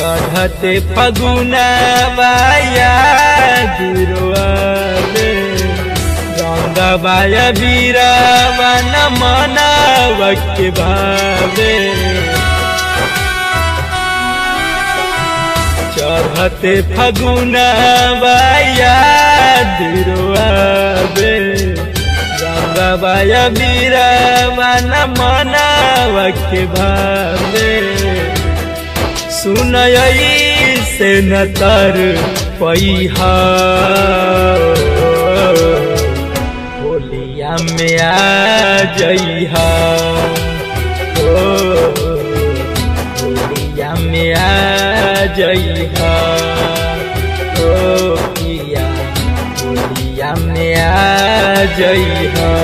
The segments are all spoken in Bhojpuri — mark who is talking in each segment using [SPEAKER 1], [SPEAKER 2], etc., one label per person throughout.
[SPEAKER 1] चढ़ते फगुना बाया दुर्वाले रंग बाया बीरा मन मनावक भावे चढ़ते फगुना बाया दुर्वाले रंग बाया बीरा मन मनावक भावे सुनयई से न तर पैहा होलिया में आ जइहा ओ होलिया में आ जइहा ओ पिया होलिया में आ जइहा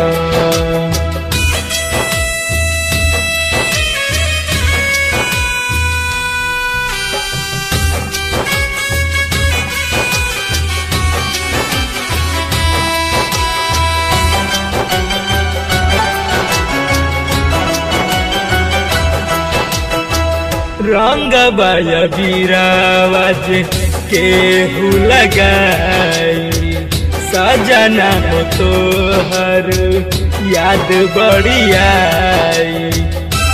[SPEAKER 1] रंग बय बीरावज केहू लगाई सजना हो तोहर याद बड़ियाई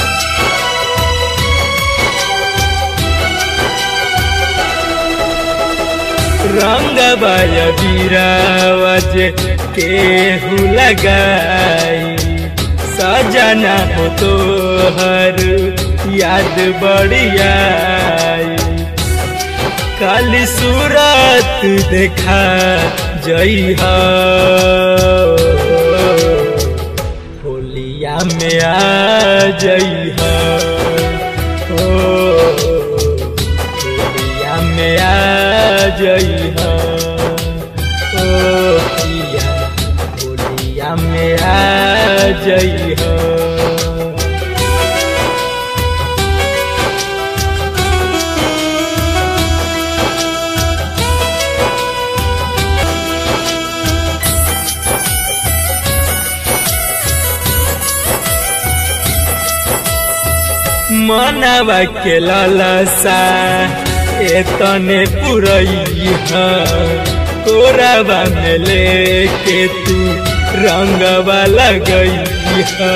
[SPEAKER 1] रंग बय बीरावज केहू लगाई सजना हो तोहर याद बढ़ियाई काली सूरत देखा जइहा होलिया में आ जइहा ओ होलिया में आ जइहा ओ पिया होलिया में आ जइहा मनवा के ललसा एतने पुरैहा तोराबा में लेके तू रंगवा लगैहा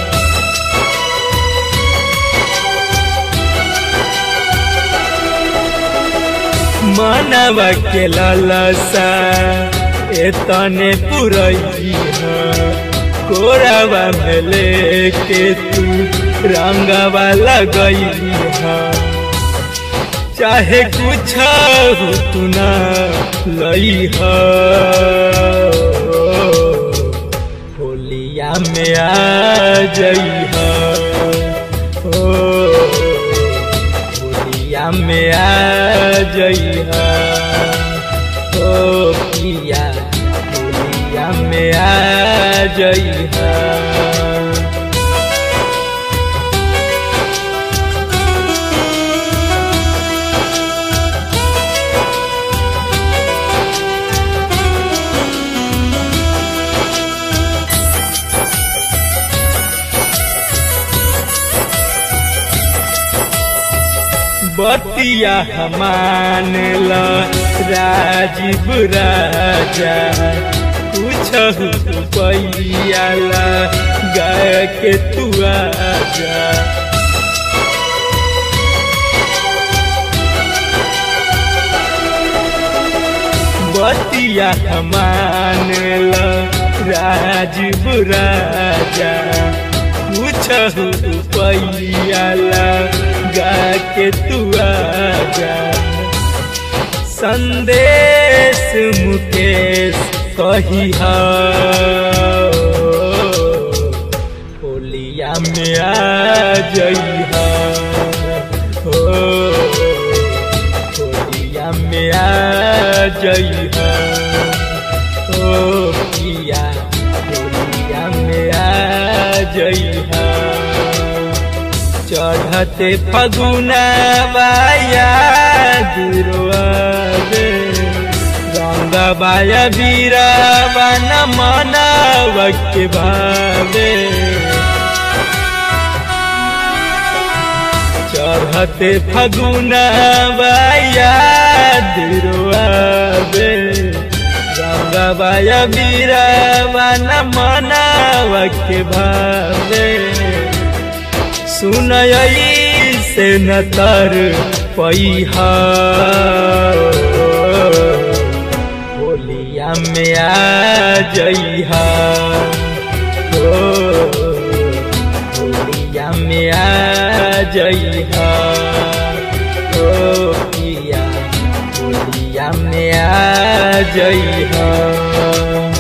[SPEAKER 1] मनवा के ललसा एतने पुरैहा कोरावा में लेके तू रंगवा लगैहा चाहे कुछ तू ना लईहा होलिया में आ जइहा ओ होलिया में आ जइहा ओ पिया होलिया में आ जइहा बतिया हमान ला राजीव राजा कुछ पैयाला गाय के तू आजा बतिया हमान ला राजीव राजा कुछ पैयाला गा के तू आजा संदेश मुकेश कहिहा होलिया में आ जइहा हो होलिया में आ जइहा ओ पिया होलिया में आ जइहा चढ़ते फगुना बाया दुर्वाले रंग बाया बीरा बन मनावक भावे चढ़ते फगुना बाया दिरुआबे रंगबाया बीरावा न मनावा के भावे सुनयई से न तर पैहा होलिया में आ जइहा हो होलिया में आ जइहा हो पिया होलिया में आ जइहा